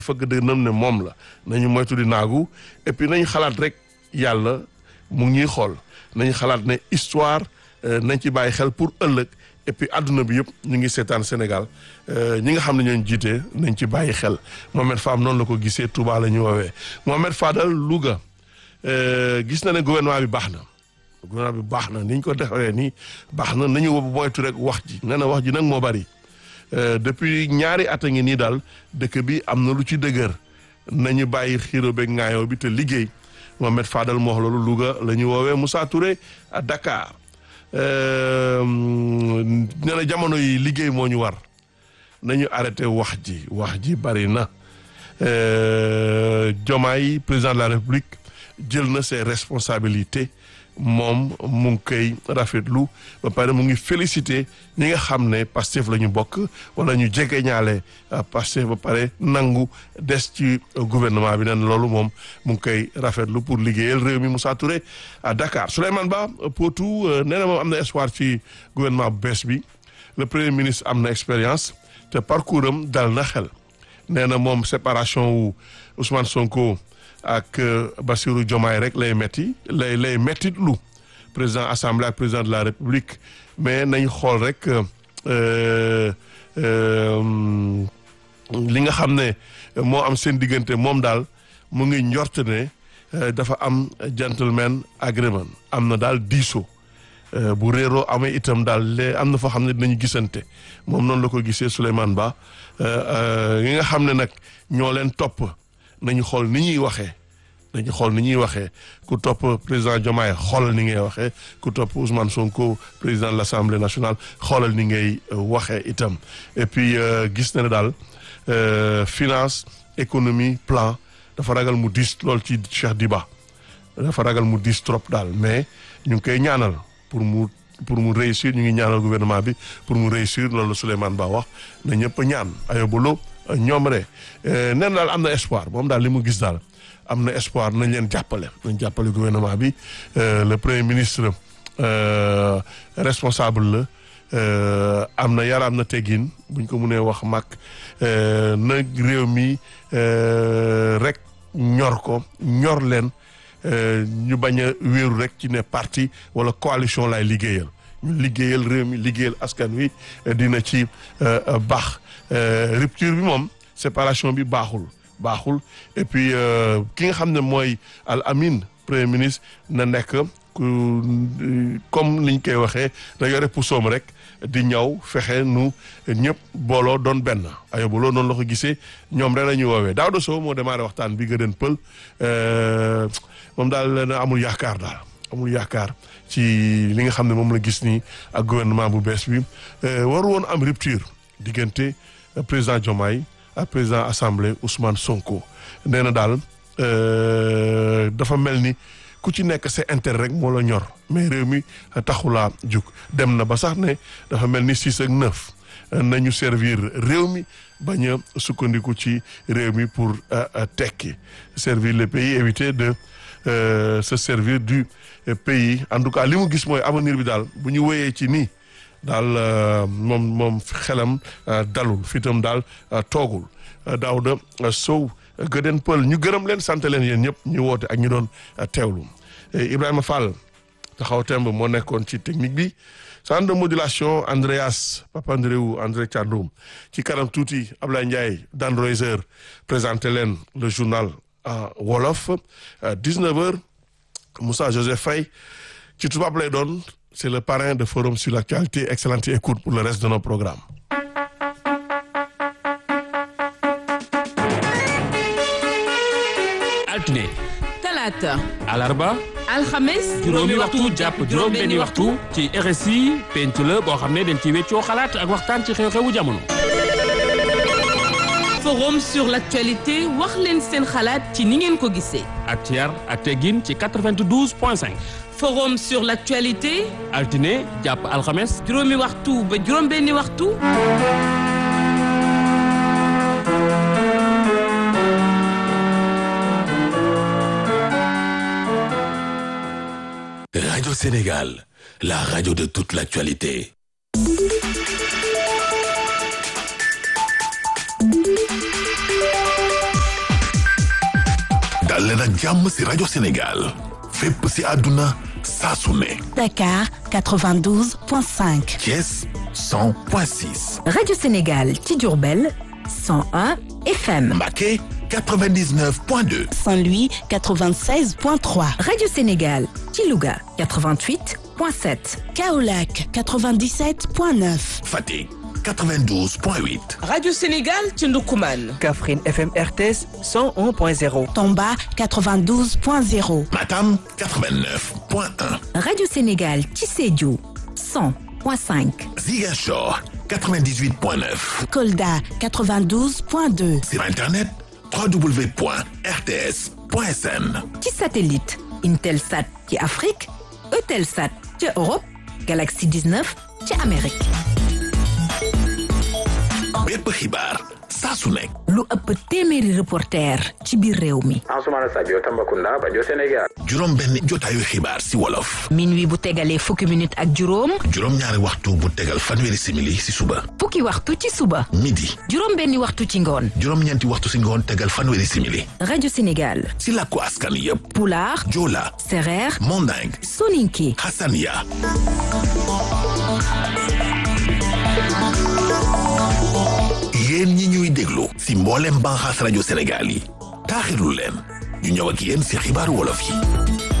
fëgg dënam ne moom la nañu moytu di naagu et puis nañu xalaat rek yàlla mu ngi ñuy xool nañu xalaat ne histoire nañ ci bàyyi xel pour ëllëg et puis àdduna bi yëpp ñu ngi seetaan Sénégal ñi nga xam ne ñooñu jiite nañ ci bàyyi xel Mohamed Fam noonu la ko gisee Touba la ñu woowee Mohamed Fadal Louga gis na ne gouvernement bi baax na gouvernement bi baax na ni ñu ko defee nii baax na nañu moytu rek wax ji nee na wax ji nag moo bari depuis ñaari at a ngi nii daal dëkk bi am na lu ci dëgër nañu bàyyi xiiro beeg ŋaayoo bi te liggéey Mohamed Fadal moo wax loolu Louga la ñu woowee Moussa Touré à Dakar nee na jamono yi liggéey moo ñu war nañu arrêté wax ji wax ji bari na Diomaye président de la République jël na ses responsabilités moom mu ngi koy rafetlu ba pare mu ngi félicité ñi nga xam ne Pastef la ñu bokk wala ñu jege ñaale Pastef ba pare nangu des ci gouvernement bi nen loolu moom mu ngi koy rafetlu pour liggéeyal réew mi Moussa Touré à Dakar Souleymane Ba Potou nee na moom am na espoir ci gouvernement bu bees bi le premier ministre am na expérience te parcours am dal na xel nee na moom séparation wu Ousmane Sonko. ak Bassirou Diomaye rek lay metti lay lay mettit lu président assemblée ak président de la république mais nañ xool rek li nga xam ne moo am seen diggante moom daal mu ngi njort ne dafa am gentleman agreement am na daal diisoo bu réeroo amee itam daal lee am na foo xam ne dinañu gisante moom noonu la ko gisee Souleymane Ba yi nga xam ne nag ñoo leen topp nañu xool ni ñuy waxee nañu xool ni ñuy waxee ku topp président Diomaye xoolal ni ngay waxee ku topp Ousmane Sonko président de l'Assemblée nationale xoolal ni ngay waxee itam et puis gis na ne daal finance économie plan dafa ragal mu diis lool ci Cheikh Diba dafa ragal mu diis trop daal mais ñu ngi koy ñaanal pour mu pour mu réussir ñu ngi ñaanal gouvernement bi pour mu réussir loolu la Souleymane Ba wax na ñëpp ñaan ayobalo ñoom rek nen daal am na espoir moom daal li mu gis daal am na espoir nañ leen jàppale nañ jàppale gouvernement bi le premier ministre responsable la am na yar am na teggin buñ ko mënee wax mag na réew mi rek ñor ko ñor leen ñu bañ a wéeru rek ci ne parti wala coalition lay liggéeyal ñu liggéeyal réew mi liggéeyal askan wi dina ci baax rupture bi moom séparation bi baaxul baaxul et puis ki nga xam ne mooy al amin premier ministre na nekk comme niñ koy waxee na yore pusoom rek di ñëw fexe nu ñëpp booloo doon benn ayobaloo noonu la ko gisee ñoom rek la ñuy woowee Daouda Sow moo démarré waxtaan bi gëdën pël moom daal na amul yaakaar daal amul yaakaar ci li nga xam ne moom la gis nii ak gouvernement bu bees bi waru woon am rupture diggante président Diomaye ak président assemblée Ousmane Sonko nee na daal dafa mel ni ku ci nekk sa intérêt rek moo la ñor mais réew mi taxulaa jug dem na ba sax ne dafa mel ni six ak neuf nañu servir réew mi bañ a sukkandiku ci réew mi pour tekki servir le pays éviter de se servir du pays en tout cas li mu gis mooy avenir bi daal bu ñu wéyee ci nii daal moom moom xelam dalul fitam daal toogul Daouda Sow gëdeen pël ñu gërëm leen sant leen yéen ñëpp ñu woote ak ñu doon teewlu Ibrahima Fall taxaw temb moo nekkoon ci technique bi centre de modulation Andreas Papandreou André Thiandoum ci kanam tuuti Ablaye Ndiaye Dan Roiser présenté leen le journal en wolof 19h Moussa Joseph Faye ci tubaab lay doon c'est le parrain de forum sur l'actualité excellente écoute pour le reste de nos programmes altine talaata alarba alxames juróomi waxtu jàpp juróom benni waxtu ci RSI penc la boo xam ne dañ ci weccoo xalaat ak waxtaan ci xew-xewu jamono forum sur l'actualité wax leen seen xalaat ci ni ngeen ko gisee ak ci yar ak teggin ci 92 point 5 forum sur l'actualité altine jàpp alxames juróomi waxtu ba juróom benni waxtu Radio Sénégal, la radio de toute l'actualité. dal leen ak jàmm ci rajo Sénégal fépp ci àdduna saa su ne Dakar 92.5. Thiès 100.6 Radio Sénégal ci Diourbel 101 FM. Mbacké 99.2 Saint-Louis 96.3. Radio Sénégal ci Louga 88.7. Kaolack 97.9. Fatick 92.8 Radio Sénégal ci Ndoukoumane. Kaffrine FM RTS 101.0. Tomba 92.0. Matam 89.1 Radio Sénégal ci Sédhiou 100.5. Ziguinchor 98.9 Kolda 92.2. sur internet www.rts.sn ci satellite Intelsat ci Afrique Eutelsat ci Europe Galaxy 19 ci Amérique. bépp xibaar saa su nekk lu ëpp téeméeri reporter ci biir réew mi. Ansoumana Sadio Tambacounda Bajo Sénégal juróom benn jotaayu xibaar si wolof minuit bu tegalee fukki minute ak juróom juróom ñaari waxtu bu tegal fanweeri simili si suba fukki waxtu ci suba midi juróom benni waxtu ci ngoon juróom ñeenti waxtu si ngoon tegal fanweeri simili rajo Sénégal si làkku askan yépp Pulaar Joola Sereer Manding Soninké Hassania yéen ñi ñuy déglu si mboolem banxaas rajo Sénégal yi taaxirlu leen ñu ñëw ak yéen si xibaaru wolof yi